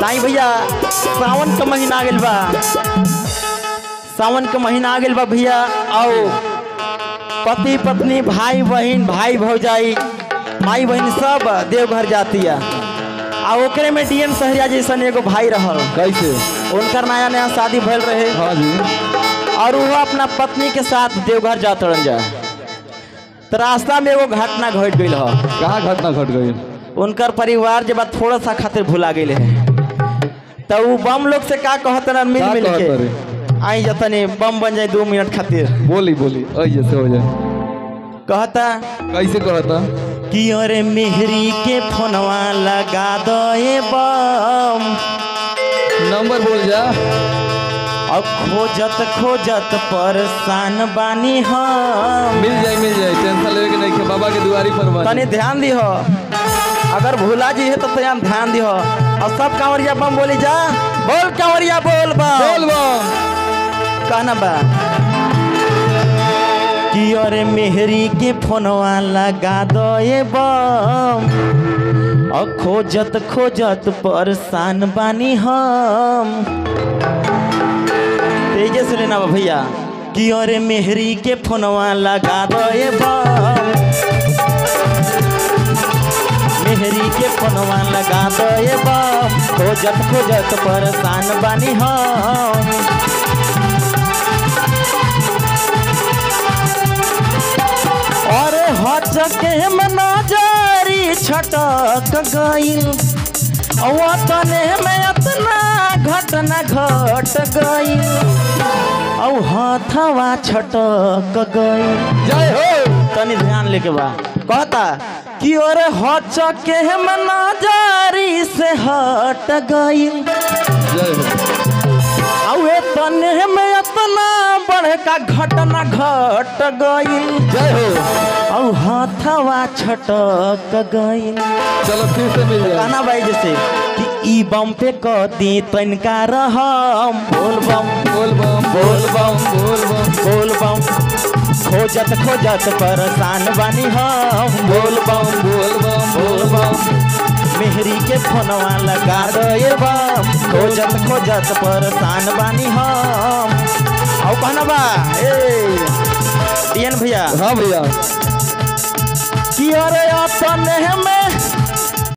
साईं भैया सावन का महीना आ गइल बा सावन का महीना आ गइल बा भैया आओ पति पत्नी भाई बहन भाई भौजाई माई बहन सब देवघर जाती है आ ओकरे में डीएम सहरिया जैसन एगो भाई रहल कैसे उनकर नया नया शादी भइल रहे हाँ जी और वो अपना पत्नी के साथ देवघर जात रहन जा तो रास्ता में एगो घटना घट गई ह कहाँ घटना घट गई उनकर परिवार जब थोड़ा सा खातिर भुला गई है तो वो बम लोग से का कहत रह मिल का मिल कहत के रहे? आई जतनी बम बन जाए दो मिनट खातिर बोली बोली ऐसे से हो जाए कहता कैसे कहता कि अरे मेहरी के फोनवा लगा दो ये बम नंबर बोल जा अब खोजत खोजत परेशान बानी हम मिल जाए मिल जाए टेंशन लेवे के नहीं के बाबा के दुआरी पर बानी। तनी ध्यान दिहो अगर भूला जी है तो तनी ध्यान दिहो और सब कांवरिया बम बोली जा बोल कांवरिया बोल बम बोल बम कहना बा कि अरे मेहरी के फोनवा लगा दो ये बम और खोजत खोजत परेशान बानी हम तेजे से लेना बा भैया कि अरे मेहरी के फोनवा लगा दो ये बम मेहरी के फोनवा लगा दो ये बम खोजत खोजत परेशान बानी हम अरे हचके में नजरी छटक गइल तने में अतना घटना घट गइल औ हथवा छटक गइल जय हो तनी ध्यान लेके बा कहता कि अरे हचके में नजरी से हट गइल जय हो औ तने में अतना बड़का घटना घट गइल जय हो औ हाथवा छटक गइल चलो फिर से मिल जाए गाना बाई जैसे कि ई बम पे कदी तनका रहम बोल बम बोल बम बोल बम बोल बम बोल बम खोजत खोजत परेशान बानी हम बोल बम बोल बम बोल बम मेहरी के फोनवा लगा दो ये बम खोजत खोजत परेशान बानी हम औ कहना बा ए डियन भैया हाँ भैया कि अरे अपने में